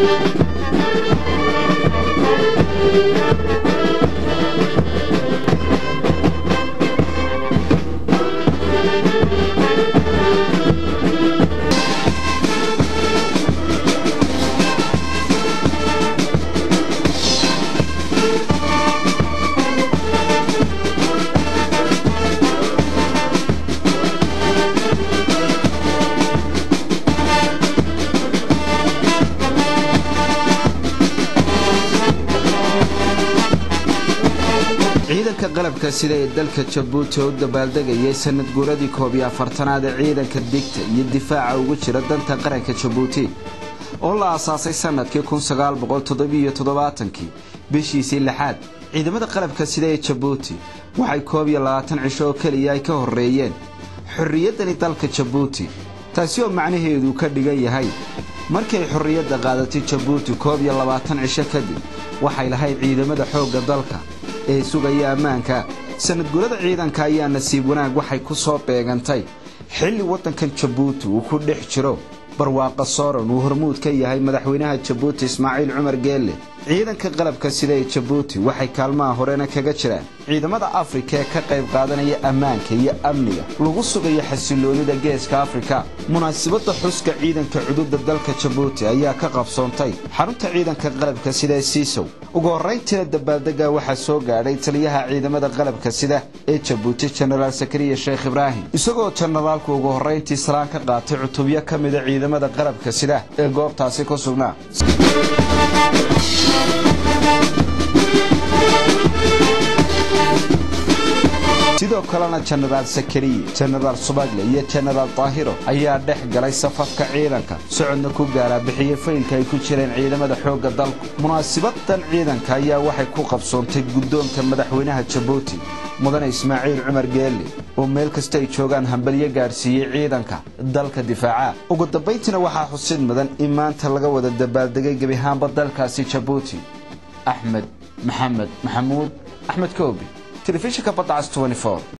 ciidanka qalabka sida ee dalka jabuuti oo u dabaaldegayay sanad guuradii koob iyo afartanaad ee ciidanka digta iyo difaaca ugu jira danta qaranka jabuuti oo la aasaasay sanadkii kii bishiisii lixaad ciidamada qalabka sida ee jabuuti waxay koob iyo labaatan cisho oo keliya ay ka horreeyeen xorriyaddani dalka jabuuti taasi oo macnaheedu ka dhigan yahay markay xorriyadda qaadatay jabuuti koob iyo labaatan cisho kadib waxay lahayd ciidamada xoogga dalka ee sugaya ammaanka sanadgurada ciidanka ayaa nasiib wanaag waxay ku soo beegantay xilli waddankan jabuuti uu ku dhex jiro barwaaqa sooran uu hormuud ka yahay madaxweynaha jabuuti ismaaciil cumar geelle ciidanka qalabka sida ee jabuuti waxay kaalmaha horena kaga jiraan ciidamada afrika ee ka qayb qaadanaya ammaanka iyo amniga lagu sugayo xasiloonida geeska afrika munaasabadda xuska ciidanka cududa dalka jabuuti ayaa ka qabsoontay xarunta ciidanka qalabka sida ee siisow ugu horrayntiina dabaaldega waxaa soo gaadhay taliyaha ciidamada qalabka sida ee jabuuti jenaraal sakariya sheekh ibraahim isagoo jenaraalku ugu horrayntii salaan ka qaatay cutubyo ka mida ciidamada qalabka sida ee goobtaasi ku sugnaa sidoo kalena jenaraal sakariye jenaraal subagle iyo jenaraal daahiro ayaa dhex galay safafka ciidanka socodna ku gaaraa bixiye faylka ay ku jireen ciidamada xoogga dalku munaasibadan ciidanka ayaa waxay ku qabsoontay guddoonka madaxweynaha jabuuti mudane ismaaciil cumar geelle oo meel kasta ay joogaan hambalyo gaadhsiiyey ciidanka dalka difaaca ugu dambayntiina waxaa xusid mudan in maanta laga wada dabaaldegay gebihaanba dalkaasi jabuuti axmed maxamed maxamuud axmed koobi telefishinka badacas